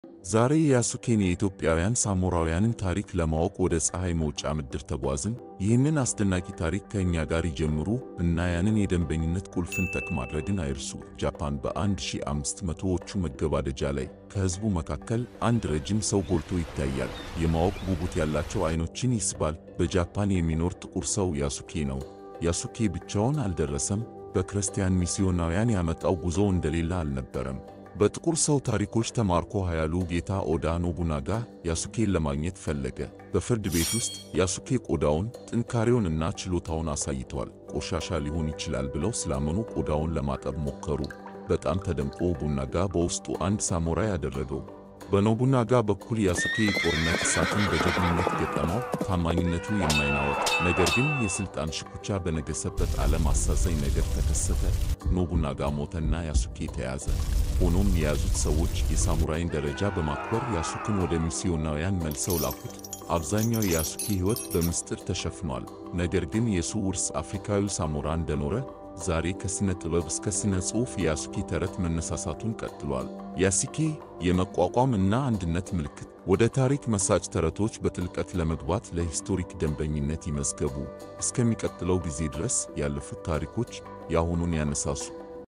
ዛሬ የያሱኬን የኢትዮጵያውያን ሳሞራውያንን ታሪክ ለማወቅ ወደ ፀሐይ መውጫ ምድር ተጓዝን። ይህንን አስደናቂ ታሪክ ከእኛ ጋር ይጀምሩ እና ያንን የደንበኝነት ቁልፍን ጠቅ ማድረግን አይርሱ። ጃፓን በ1500ዎቹ መገባደጃ ላይ ከሕዝቡ መካከል አንድ ረጅም ሰው ጎልቶ ይታያል። የማወቅ ጉጉት ያላቸው አይኖችን ይስባል። በጃፓን የሚኖር ጥቁር ሰው ያሱኬ ነው። ያሱኬ ብቻውን አልደረሰም። በክርስቲያን ሚስዮናውያን ያመጣው ጉዞ እንደሌላ አልነበረም። በጥቁር ሰው ታሪኮች ተማርኮ ኃያሉ ጌታ ኦዳ ኖቡናጋ ያሱኬን ለማግኘት ፈለገ። በፍርድ ቤት ውስጥ ያሱኬ ቆዳውን፣ ጥንካሬውን እና ችሎታውን አሳይቷል። ቆሻሻ ሊሆን ይችላል ብለው ስላመኑ ቆዳውን ለማጠብ ሞከሩ። በጣም ተደምጦ ኖቡናጋ በውስጡ አንድ ሳሞራይ ያደረገው። በኖቡናጋ በኩል ያሱኬ የጦርነት እሳትን በጀግንነት ገጠመው። ታማኝነቱ የማይናወጥ ነገር ግን የሥልጣን ሽኩቻ በነገሰበት ዓለም አሳዛኝ ነገር ተከሰተ። ኖቡናጋ ሞተና ያሱኬ ተያዘ። ሆኖም የያዙት ሰዎች የሳሙራይን ደረጃ በማክበር ያሱክን ወደ ሚስዮናውያን መልሰው ላኩት። አብዛኛው የያሱኬ ሕይወት በምስጢር ተሸፍኗል። ነገር ግን የሱ ውርስ አፍሪካዊ ሳሞራ እንደኖረ ዛሬ ከሥነ ጥበብ እስከ ሥነ ጽሑፍ የያሱኬ ተረት መነሳሳቱን ቀጥሏል። ያሱኬ የመቋቋም እና አንድነት ምልክት። ወደ ታሪክ መሳጭ ተረቶች በጥልቀት ለመግባት ለሂስቶሪክ ደንበኝነት ይመዝገቡ። እስከሚቀጥለው ጊዜ ድረስ ያለፉት ታሪኮች የአሁኑን ያነሳሱ።